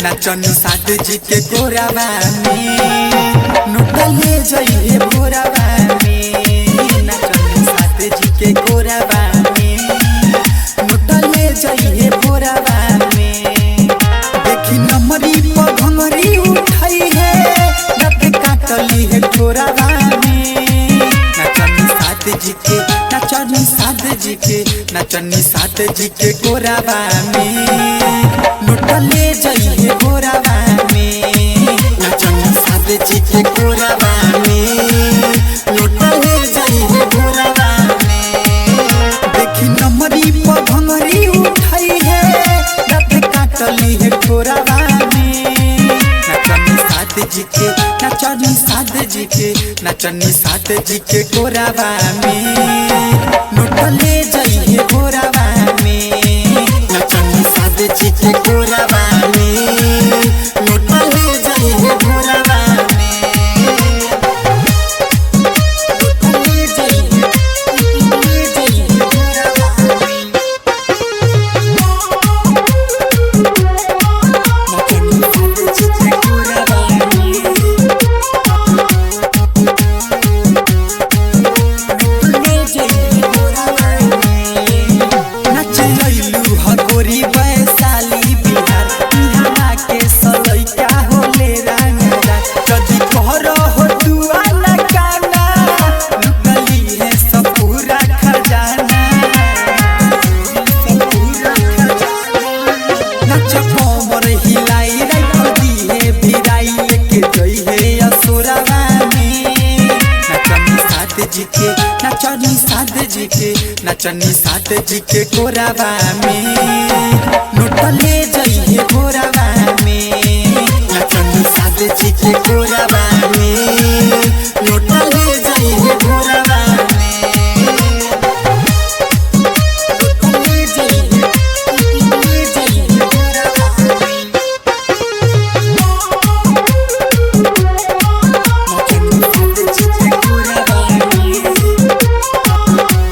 नाचनी साध जी के गोराबा में नोटले जइहे भोराबा में नाचनी साध जी के गोराबा में नोटले जइहे भोराबा में देखी नमरी पघंगरी उठई है रख काटली है ठोराबा में नाचनी साध जी के नाचनी साध जी के नाचनी साध जी के गोराबा में नोटले जइहे गोराबा में नाचनी साध जी के गोराबा में नोटले जइहे गोराबा में देखी नमरी पघंगरी उठई है रख काटली है ठोराबा में नाचनी साध जी के नाचनी साध जी के नाचनी साध जी के गोराबा में नोटले जइहे गोराबा में नाचनी साध जी के गोराबा में नोटले जइहे गोराबा में नोटले जइहे नोटले जइहे गोराबा में नाचनी साध जी के गोराबा में नचलैलू हगोरी वैशाली बिहार इहाँ के सलैका होले रंगदार कदी कहर हो दुआ न काना लुकली है सब पूरा खजाना सब पूरा खजाना नच कोमर हिलाई राइफल दिए भिराई लेके जई है असुरवा में नचनी साथ जी के नचनी साथ जी के नचनी साथ जी के गोराबा में नोटले जई है गोराबा में नचनी साथ जी के गोराबा में नोटले जई है गोराबा में नोटले जई है नोटले जई है गोराबा में नचनी साथ जी के गोराबा में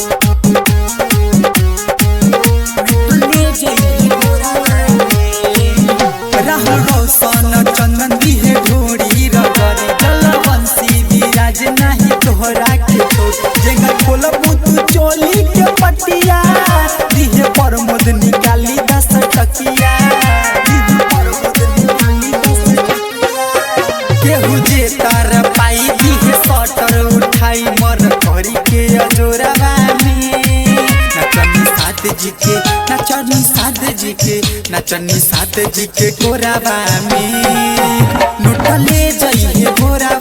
राहुल रोशन चंदन दिहे ढोरी रगरे जलवंशी विराज नाही तोहरा के छोड़ जेंगा खोलबू तू चोली के पटिया दिहे प्रमोद निकाली दस टकिया दिहे प्रमोद निकाली दस टकिया केहू जे तार पाई दिहे सटर उठाई मर करी के अजोरावा में नचनी साथ जी के नचनी साथ जी के नचनी साथ जी के गोराबा में नोटले जइहे गोरा